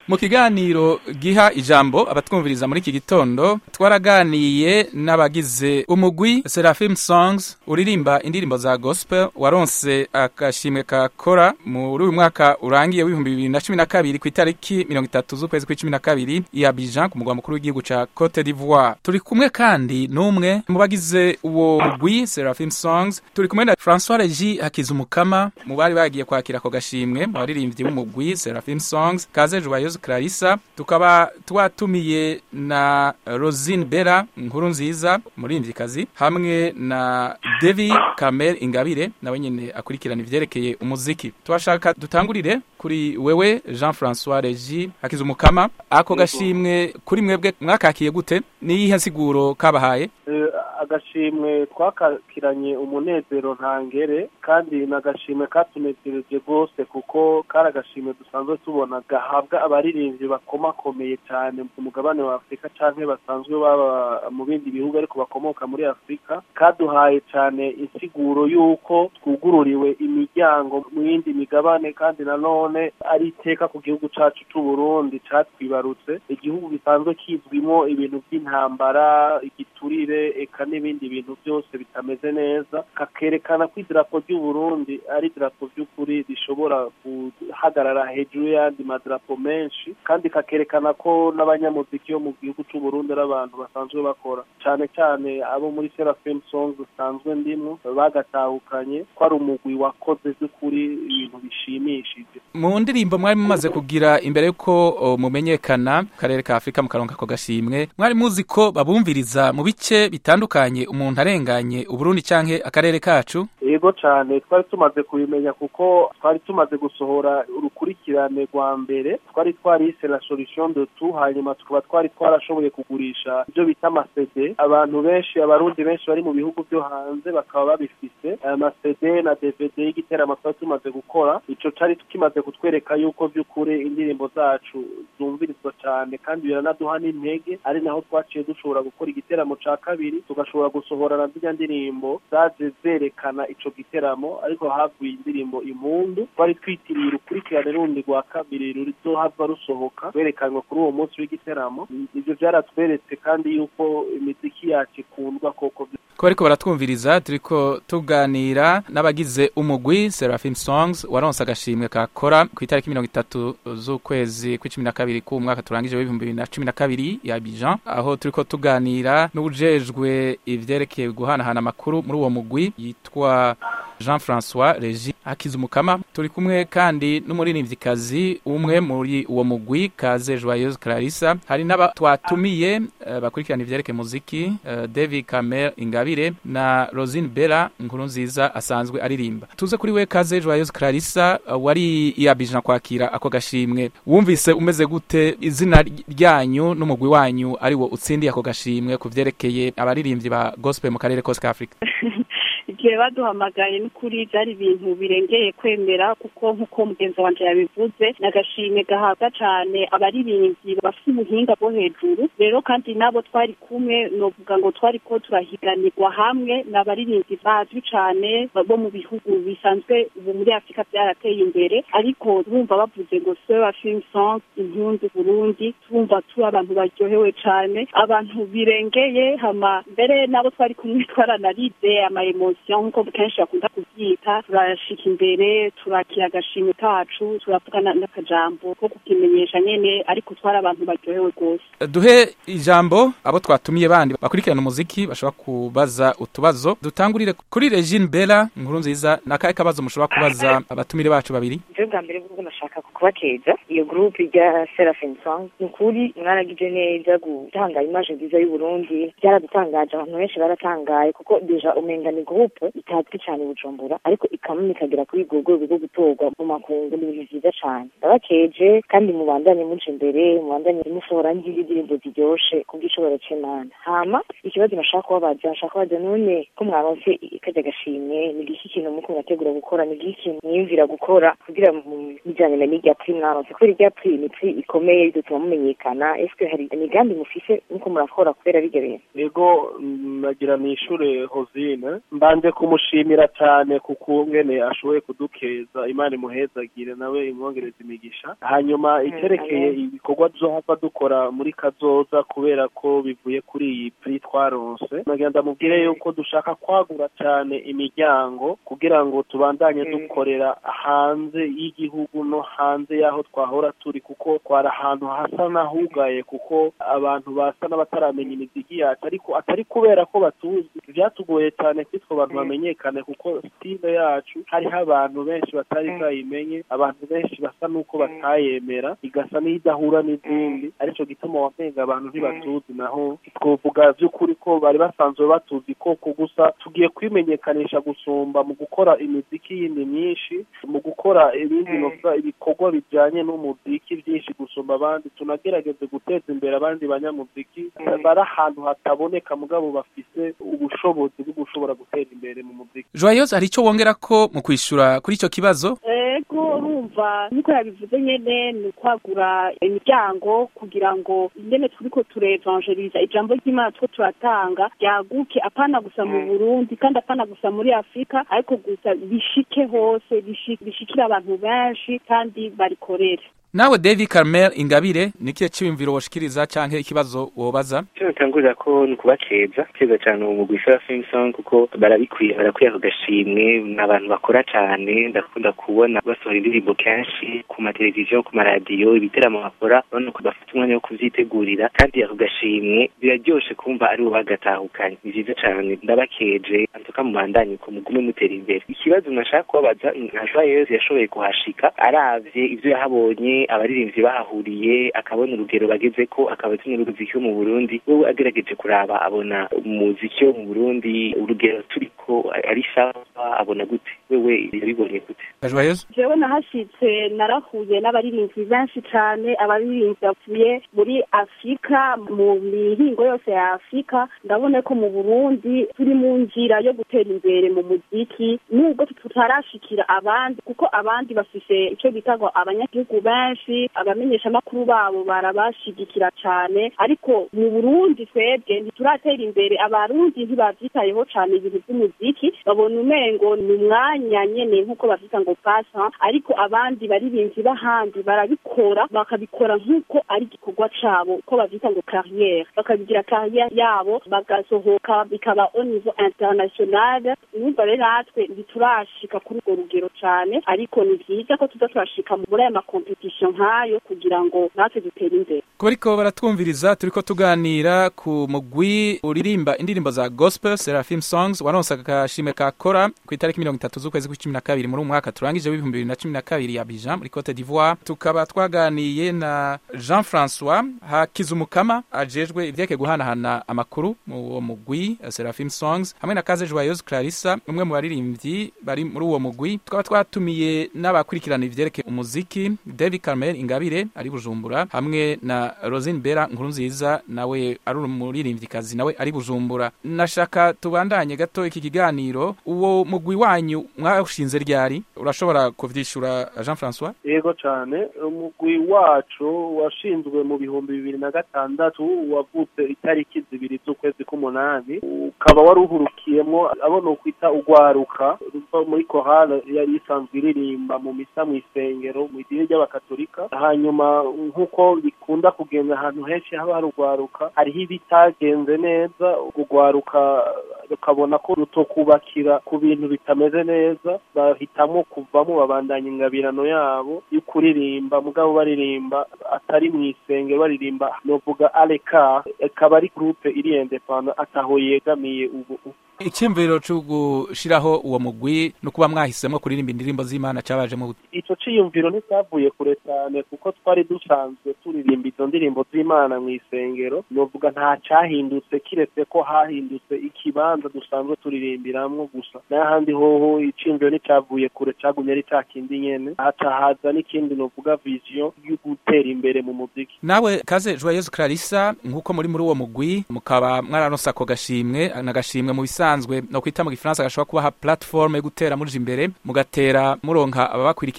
mu kiganiro giha ijambo abatwumviriza muri iki gitondo twaraganiye n'abagize umugwi Seraphim Songs uririmba indirimbo za gospel waronse agashimwe kakora muri uyu mwaka urangiye w'ibihumbi bibiri na cumi na kabiri ku itariki mirongo itatu z'ukwezi kw'icumi na kabiri i Abidjan ku mugwa mukuru w'igihugu ca Cote d'Ivoire turi kumwe kandi n'umwe mu bagize uwo mugwi Seraphim Songs turi kumwe na François Regi Hakizumukama mu bari bagiye kwakira ako gashimwe mu baririmbyi b'umugwi Seraphim Songs kaze Joyeuse Clarissa tukaba twatumiye na Rosine Bera nkuru nziza umuririmvyikazi hamwe na Devi Kamel Ingabire nawe nyene akurikirana ivyerekeye umuziki twashaka dutangurire kuri wewe Jean François Regi Hakizumukama ako gashimwe kuri mwebwe mwakakiye gute niyihe nsiguro kabahaye agashimwe twakakiranye umunezero ntangere kandi ni agashimwe katunezereje rwose kuko kari agashimwe dusanzwe tubona gahabwa abaririmbyi bakomakomeye cyane ku mugabane wa afurika cyangwa basanzwe baba mu bindi bihugu ariko bakomoka muri afurika kaduhaye cyane insiguro y'uko twugururiwe imiryango mu yindi migabane kandi nanone ari iteka ku gihugu cyacu cy'u Burundi cyatwibarutse igihugu gisanzwe kizwimo ibintu by'intambara igiturire eka n'ibindi bintu byose bitameze neza kakerekana ko idarapo ry'u Burundi ari idarapo by'ukuri rishobora guhagarara hejuru y'andi madarapo menshi kandi kakerekana ko n'abanyamuziki bo mu gihugu cy'u Burundi ari abantu basanzwe bakora cyane cyane abo muri Seraphim Songs usanzwe ndimo bagatahukanye ko ari umugwi wakoze by'ukuri ibintu bishimishije mu ndirimbo mwari mumaze kugira imbere yuko mumenyekana karere ka Afrika mukaronka ako gashimwe mwari muzi ko babumviriza mu bice bitandukanye umuntu arenganye uburundi canke akarere kacu yego cyane twari tumaze kubimenya kuko twari tumaze gusohora urukurikirane rwa mbere twari twarise la solution de tout hanyuma tukaba twari twarashoboye kugurisha ibyo bita amasede abantu benshi abarundi benshi bari mu bihugu byo hanze bakaba babifise amasede na dvd y'igiteramo twari tumaze gukora ico cari kimaze kutwereka yuko by'ukuri indirimbo zacu zumvirizwa cyane kandi biranaduha n'intege ari naho twaciye dushobora gukora igiteramo ca kabiri tugashobora gusohora na zirya ndirimbo zaje zerekana ico giteramo ariko havuye indirimbo impundu twari twitiriye urukurikirane rundi rwa kabiri ruzohava rusohoka rwerekanwa kuri uwo munsi w'igiteramo ivyo vyaratweretse kandi yuko imiziki yacu ikundwa koko ko bariko baratwumviriza turiko tuganira n'abagize umugwi Seraphim Songs waronse agashimwe kakora ku itariki mirongo itatu z'ukwezi kw'icumi na kabiri k'uwo mwaka turangije w'ibihumbi bibiri na cumi na kabiri ya Abidjan aho turiko tuganira n'ujejwe ivyerekeye guhanahana amakuru muri uwo mugwi yitwa Jean François Regi Hakizumukama turi kumwe kandi n'umuririmvyikazi umwe muri uwo mugwi Kaze Joyeuse Clarissa hari n'aba twatumiye uh, bakurikirana ivyerekeye muziki uh, David Kamel Ingabire na Rosine Bella nkuru nziza asanzwe aririmba tuze kuri we Kaze Joyeuse Clarissa uh, wari iyabijana kwakira ako gashimwe wumvise umeze gute izina ryanyu n'umugwi wanyu ari wo utsindiye ako gashimwe ku vyerekeye abaririmbyi ba gospel mu karere kose ka Afrika igihe baduhamagaye n'ukuri byari ibintu birengeye kwemera kuko nk'uko mugenzi wanje yabivuze ni agashimwe gahabwa cyane abaririmbyi bafite ubuhinga bwo hejuru rero kandi nabo twari kumwe novuga ngo twari ko turahiganirwa hamwe ni abaririmbyi bazwi cyane bo mu bihugu bisanzwe ubu muri afurika byarateye imbere ariko bumva bavuze ngo sewa film song impunzi burundi twumva turi abantu baryohewe cyane abantu birengeye hama mbere nabo twari kumwe twaranarize ama emotion nk'uko kenshi bakunda kubyita turashika imbere turakira agashimwe kacu turavugana n'akajambo ko kukimenyesha nyene ariko twari abantu baryohewe rwose duhe ijambo abo twatumiye bandi bakurikirana umuziki bashobora kubaza utubazo dutangurire kuri Regine Bella nkuru nziza nakahe kabazo mushobora kubaza abatumire bacu babiri je bwa mbere bwo nashaka kubateza iyo groupe rya Seraphim Song ni ukuri mwaragije neza gutanga image nziza y'u Burundi byaradutangaje abantu benshi baratangaye kuko deja umenga ni groupe itazwi cyane Bujumbura ariko ikamama ikagera kuri urwo rwego rwo gutorwa mu makungu ni ibintu byiza cyane ndabakeje kandi mubandanye muca imbere mubandanye musohora n'indirimbo ziryoshe kubw'ishobora c'Imana hama ikibazo nashaka kubabaza nashaka kubaza none ko mwaronse ikajya gashimwe ni giki kintu muko murategura gukora ni giki kintu mwiyumvira gukora kugira bijyanye na n'irya prix mwaronse kubera irya prix ni prix ikomeye ridutuma mumenyekana eske hari imigambi mufise muko murakora kubera birya bintu yego nagira nishure hozine mbanje twashatse kumushimira cyane ku kungene ashoboye kudukeza imana imuhezagire nawe imwongereza imigisha hanyuma iterekeye ibikorwa tuzohava dukora muri kazoza kubera ko bivuye kuri iyi pri twaronse nagira ndamubwire yuko dushaka kwagura cyane imiryango kugira ngo tubandanye dukorera hanze y'igihugu no hanze y'aho twahora turi kuko twari ahantu hasa n'ahugaye kuko abantu basa n'abataramenya imiziki yacu ariko atari kubera ko batuzi byatugoye cyane kwitwa abantu bamenyekane kuko stile yacu hariho abantu benshi batari bwayimenye abantu benshi basa n'uko batayemera igasa n'idahura n'izindi aricyo gituma wamenga abantu ntibatuzi naho twovuga by'ukuri ko bari basanzwe batuzi koko gusa tugiye kwimenyekanisha gusumba mu gukora imiziki yindi myinshi mu gukora ibindi novuga ibikorwa bijyanye n'umuziki byinshi gusumba abandi tunagerageze guteza imbere abandi banyamuziki bari ahantu hataboneka mugabo bafise ubushobozi bwo gushobora gutera imbere mu muziki joyeuse hari icyo wongera ko mu kwishyura kuri icyo kibazo ego urumva niko yabivuze nyene ni ukwagura imiryango kugira ngo ingene turiko turevanjeriza ijambo ry'imana two turatanga ryaguke apana gusa mu burundi kandi apana gusa muri afurika ariko gusa bishike hose bishi- bishikire abantu benshi kandi barikorere nawe david carmel ingabire ni ikihe cyiyumviro woshikiriza cyangwa ikibazo wobaza icyo natangurira ko ni ukubakeza keza cyane uwo mugwi Seraphim Song kuko barabikwiye barakwiye ako gashimwe ni abantu bakora cyane ndakunda kubona basohora indirimbo kenshi ku mateleviziyo ku maradiyo ibiteramo bakora urabona ko bafite umwanya wo kuvyitegurira kandi ako gashimwe biraryoshe kumva ari bo bagatahukanye ni vyiza cyane ndabakeje antuka mubandanye ko mugume mutera imbere ikibazo nashaka kubabaza nka Joyeuse yashoboye kuhashika aravye ivyo yahabonye abaririmbyi bahahuriye akabona urugero bageze ko akaba azi n'uruziki wo mu Burundi wewe agerageje kuraba abona umuziki wo mu Burundi urugero turiko ari sawa abona gute wewe yabibonye gute joyeuse jewe nahashitse narahuye n'abaririmbyi benshi cane abaririmbyi bavuye muri afurika mu mihingo yose ya afurika ndabona ko mu burundi turi mu nzira yo gutera imbere mu muziki nubwo tutarashikira abandi kuko abandi bafise ico bita ngo abanyagihugu benshi abamenyeshamakuru babo barabashigikira cane ariko mu burundi twebwe ntituratera imbere abarundi ntibavyitayeho cane ibintu vy'umuziki babona umengo ni umwanya nyene nk'uko bavyita ngo pasa ariko abandi baririmbyi b'ahandi barabikora bakabikora nk'uko ari igikorwa cabo uko bavyita ngo carrière bakabigira carrière yabo bagasohoka bikaba au niveau international numva rero natwe ntiturashika kuri urwo rugero cane ariko ni vyiza ko tuza turashika muri aya makompetisiyo nk'ayo kugira ngo natwe dutere imbere kuba ariko baratwumviriza turiko tuganira ku mugwi uririmba indirimbo za gospel seraphim songs waronse agashimwe ka kora ku itariki mirongo itatu z'ukwezi kw'icumi na kabiri muri uyu mwaka turangije w'ibihumbi bibiri na cumi na kabiri ya bijan muri cote d'ivoire tukaba twaganiye na jean francois hakizumukama ajejwe ivyeke guhanahana amakuru mu uwo mugwi eh, seraphim songs hamwe na kaze joyeuse clarissa umwe mu baririmbyi bari muri uwo mugwi tukaba twatumiye n'abakurikirana ivyerekeye umuziki david carmel ingabire ari bujumbura hamwe na rosine bera nkuru nziza nawe ari umuririmvyikazi nawe ari bujumbura nashaka tubandanye gato iki kiganiro uwo mugwi wanyu mwashinze ryari urashobora kuvyishura jean francois yego cyane umugwi wacu washinzwe mu bihumbi bibiri na gatandatu wavutse itariki zibiri z'ukwezi k'umunani ukaba wari uhurukiyemo abo ni ukwita ugwaruka ruva muri korale yari isanzwe iririmba mu misa mu isengero mu idini ry'abakatolika hanyuma nk'uko bikunda kugenda ahantu henshi haba hari ugwaruka hariho ibitagenze neza ugwaruka rukabona ko rutokubakira ku bintu bitameze neza bahitamo kuvamo babandanya ingabirano yabo yo kuririmba mugabo baririmba atari mu isengero baririmba novuga aleka ikaba ari groupe iri independant ataho yegamiye ubu icyumviro cyo gushiraho uwo mugwi no kuba mwahisemo kuririmba indirimbo z'imana cabajemo gute ico ciyumviro nticyavuye kure cyane kuko twari dusanzwe turirimba izo ndirimbo z'imana mu isengero novuga nta cahindutse kiretse ko hahindutse ikibanza dusanzwe turirimbiramwo gusa n'ahandi hoho iciyumviro nticyavuye kure cagumye ari ca kindi nyene haca haza n'ikindi novuga vision yo gutera imbere mu muziki nawe kaze joyeuse clarissa nk'uko muri muri uwo mugwi mukaba mwararonse ako gashimwe n'agashimwe mu bisanzwe no kwita mu gifaransa gashobora kubaha platform yo gutera muja imbere mugatera muronka ababakurikirana benshi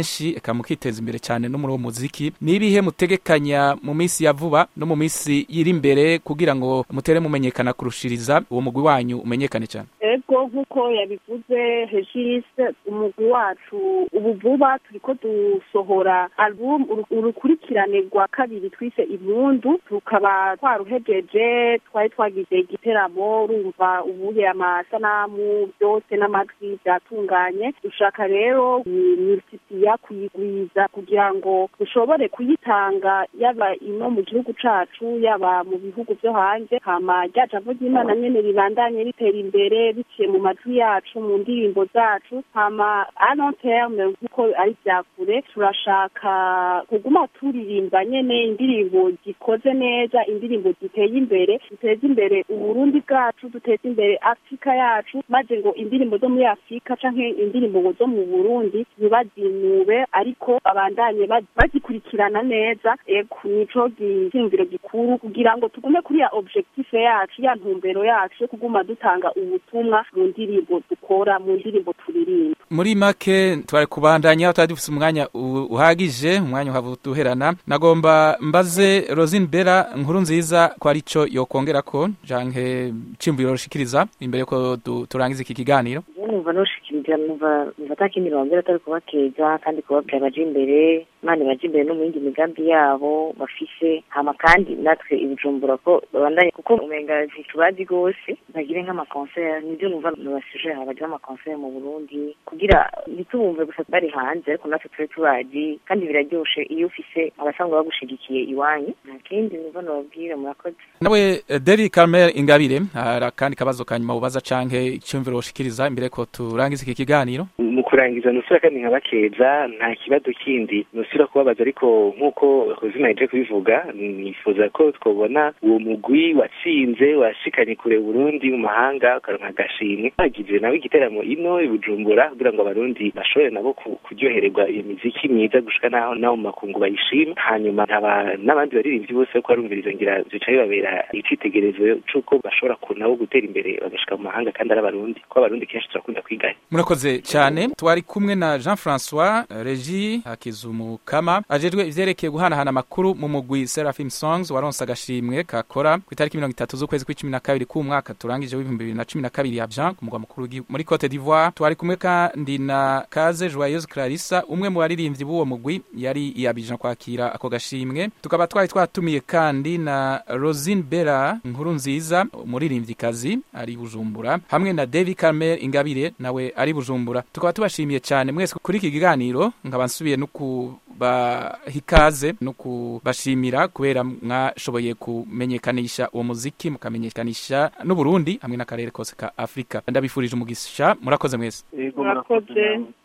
benshi eka mukiteza imbere cyane no muri uwo muziki ni ibihe mutegekanya mu minsi ya vuba no mu minsi iri imbere kugira ngo mutere mumenyekana kurushiriza uwo mugwi wanyu umenyekane cyane ego nk'uko yabivuze hejise umugwi wacu ubu vuba turiko dusohora album uru- urukurikirane rwa kabiri twise impundu tukaba twaruhejeje twari twagize igiteramo urumva ubuye amasanamu byose n'amajwi byatunganye dushaka rero multipliya kuyigwiza kugira ngo dushobore kuyitanga yaba ino mu gihugu cacu yaba mu bihugu vyo hanze hama rya jambo ry'imana nyene ribandanye ritera imbere biciye mu majwi yacu mu ndirimbo zacu hama a long terme nk'uko ari vya kure turashaka kuguma turirimba nyene indirimbo zikoze neza indirimbo ziteye imbere duteze imbere uburundi bwacu duteze imbere afurika yacu maze ngo indirimbo zo muri afurika canke indirimbo ngo zo mu burundi ntibazinube ariko abandanye ba- bazikurikirana neza ego nico gishingiro gikuru kugira ngo tugume kuri ya objectif yacu ya ntumbero yacu yo kuguma dutanga ubutumwa mu ndirimbo dukora mu ndirimbo turirimba muri make twari kubandanya tutari dufise umwanya u- uhagije umwanya uhava duherana nagomba mbaze Rosine Bera nkuru nziza ko arico yokongera ko janke cimviro rushikiriza imbere yuko du- turangiza iki kiganiro je numva noshikiriza numva numva ata kindi bambwira atari kubakeza kandi kubabwira baje imbere imana baje imbere no mu yindi migambi yabo bafise hama kandi natwe ibijumbura ko babandanye kuko umenga ntitubazi rwose bagire nk'amakonseri nivyo numva nabasije bagire amakonseri mu burundi kugira ntitubumve gusa bari hanze ariko natwe tube tubazi kandi biraryoshe iyo ufise abasanzwe bagushigikiye iwanyu nta kindi numva nababwira murakoze nawe eh, David Carmel Ingabire hari akandi kabazo kanyuma ubaza canke icumviro woshikiriza imbere ko turangiza iki kiganiro mu kurangiza nusura kandi nkabakeza nta kibazo kindi nusura kubabaza ariko nk'uko hozina yaje kubivuga nifuza ko twabona uwo mugwi watsinze washikanye kure Burundi mu mahanga ukaronka agashimwe bagize nawe igiteramo ino i Bujumbura kugira ngo abarundi bashobore nabo ku- kuryohererwa iyo miziki myiza gushika naho naho mu makungu bayishima hanyuma nkaba n'abandi baririmbyi bose ko barumviriza ngira zica bibabera icitegerezo c'uko bashobora ku nabo gutera imbere bagashika mu mahanga kandi ari abarundi ko abarundi kenshi turakunda kwigana murakoze cyane twari kumwe na Jean François Regi Hakizumukama ajejwe ivyerekeye guhanahana amakuru mu mugwi Seraphim Songs waronse agashimwe kakora ku itariki mirongo itatu z'ukwezi kw'icumi na kabiri k'umwaka turangije w'ibihumbi bibiri na cumi na kabiri ya Abidjan ku mugwa mukuru w'igi- muri Cote d'Ivoire twari kumwe kandi na Kaze Joyeuse Clarissa umwe mu baririmbyi b'uwo mugwi yari i Abidjan kwakira ako gashimwe tukaba twari twatumiye kandi na Rosine Bera nkuru nziza umuririmvyikazi ari i Bujumbura hamwe na David Carmel Ingabire nawe ari i Bujumbura tukaba tubashimiye cyane mwese kuri iki kiganiro nkaba nsubiye no kubaha ikaze no kubashimira kubera mwashoboye kumenyekanisha uwo muziki mukamenyekanisha n'Uburundi hamwe n'akarere kose ka Afrika ndabifurije umugisha murakoze mwese yego murakoze namwe.